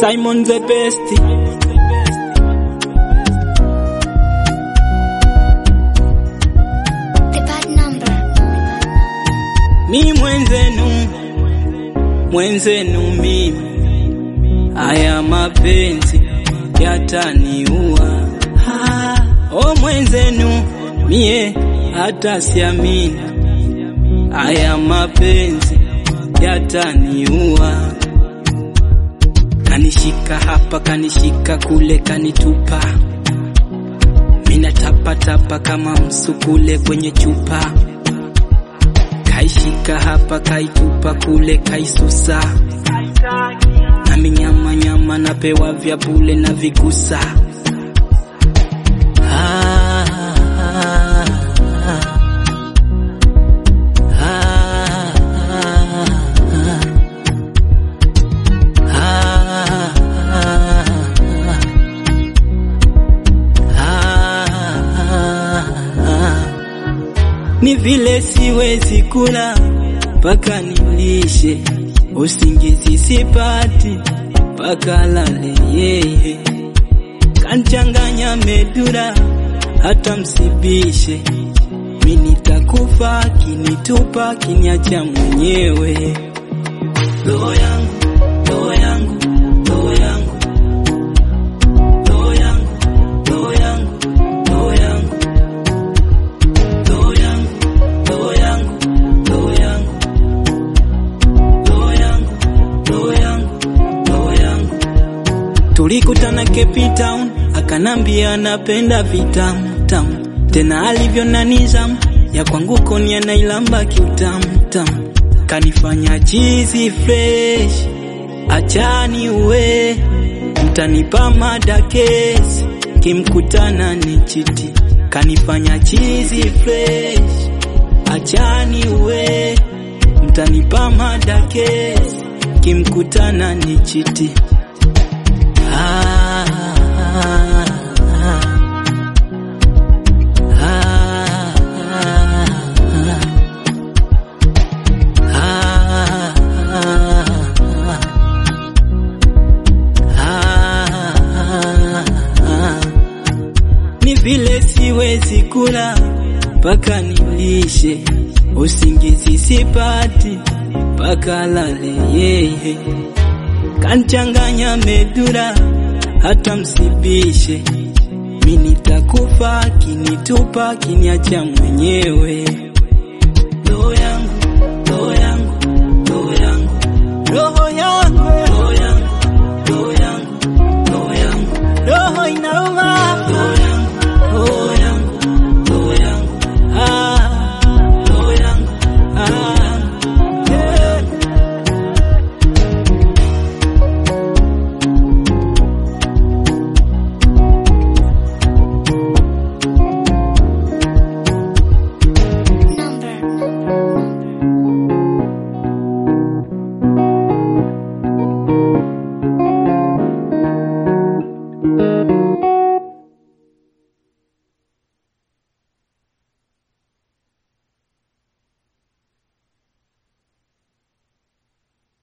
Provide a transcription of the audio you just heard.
Simon the best. The bad number. Mi mwenzenu, mwenzenu mimi, haya mapenzi yataniua. Ah, O mwenzenu, mie hata siamini, haya mapenzi yataniua. Kanishika hapa, kanishika kule, kanitupa mina tapatapa kama msukule kwenye chupa kaishika hapa kaitupa kule kaisusa na minyama nyama napewa vya bule na vigusa Ah, ah, ah, ah, ah, ah. Ni vile siwezi kula mpaka nilishe, usingizi sipati mpaka lale yeye, kanchanganya medura hata msibishe, mi nitakufa kinitupa kiniacha mwenyewe. Roho yangu, roho yangu, roho yangu, roho yangu, roho yangu, roho yangu roho yangu, roho yangu, roho yangu, roho yangu, roho yangu, roho yangu. Tulikutana Cape Town, akanambia anapenda vitamu tamu, tena alivyo na nizamu ya kwangu koni anailamba kiutamu tamu, kanifanya chizi fresh, achani uwe mtanipa madakesi, kimkutana ni chiti, kanifanya chizi fresh, achani uwe mtanipa madakesi, kimkutana ni chiti. Ah, ah, ah, ah, ah, ah. Ni vile siwezi kula mpaka nilishe, usingizi sipati mpaka lale yeye, kanchanganya medura hata msibishe, mi nitakufa kinitupa kiniacha mwenyewe. Roho yangu,